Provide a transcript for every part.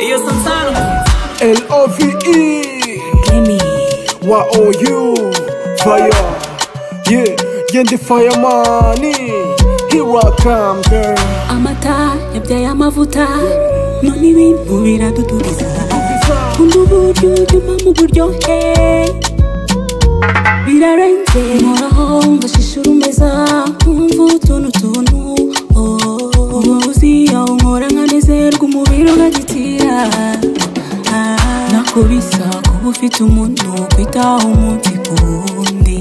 Ellos son sanos. El OVE Gimme. YOU Fire Yeah Yendi Fireman Here I come girl Amata yabyaye amavuta none ibintu biraduturiza Kunda uburyo utuma mu buryohe birarenze nkoraho mbashishura umeza nkumva utuntu tuntu ubuzi yawe nkora nkanezerwa umubiri ugagitira Ah, ntako bisa kuba ufite umuntu kwitaho umunsi ku wundi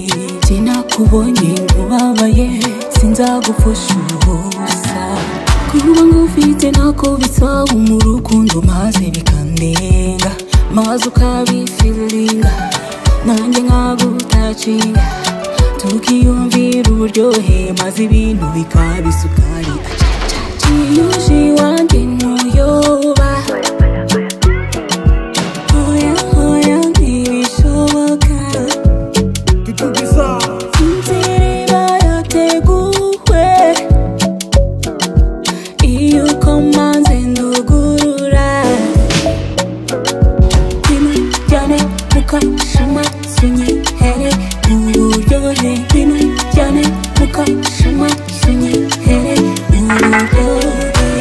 sinakubonye ubabaye sinzagupfusha ubusa kuba ngufite ntako bisaba mu rukundo maze bikandenga maze ukabifilinga nanjye nkagutacinga tukiyumvira uburyohe maze ibintu bikaba isukari Yuje wanjye ntuyoba Oya, oya, ntibishoboka. Tutugiza Sinziriba yateguwe. Iyo ukomanze ndugurura. Bimujyane mukashama, sinyihere uburyohe. Bimujyane mukashama, sinyihere uburyohe.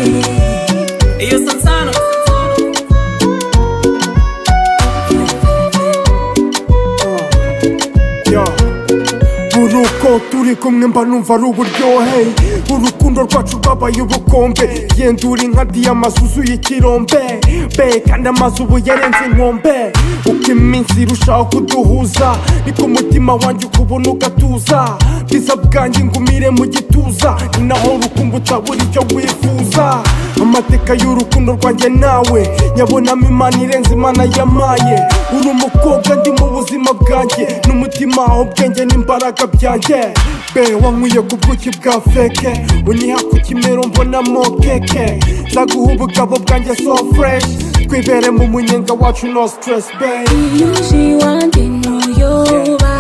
Ellos son sanos. Ya uruko turi kumwe mba numva ari uburyohe urukundo rwacu rwabaye ubukombe yendura inka diyama zuzuye ikirombe be kandi amazi ubu yarenze inkombe uko iminsi irushaho kuduhuza niko umutima wanjye ukubona ugatuza bwiza bwanjye ngumire mu gituza ni naho urukundo utabura icyo wifuza amateka y'urukundo rwanjye nawe nyabonamo imana irenze imana yamaye uri umukobwa ndi mu buzima bwanjye n'umutima ubwenge n'imbaraga byanjye be wankwiye ku bwuki bwa feke uniha ku kimero mbonamo keke nzaguha ubugabo bwanjye so fresh twibere mu munyenga wacu no stress be Yuji wanjye ntuyoba.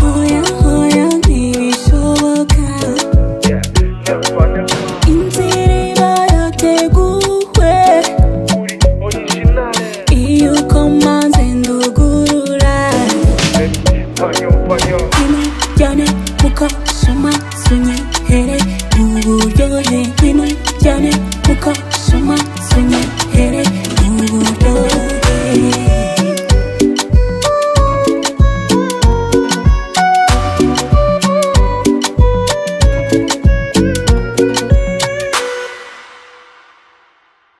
Oya, oya, ntibishoboka. Inzira iba yateguwe. Iyo ukomanze ndugurura. Imujyane mukashema, sunyere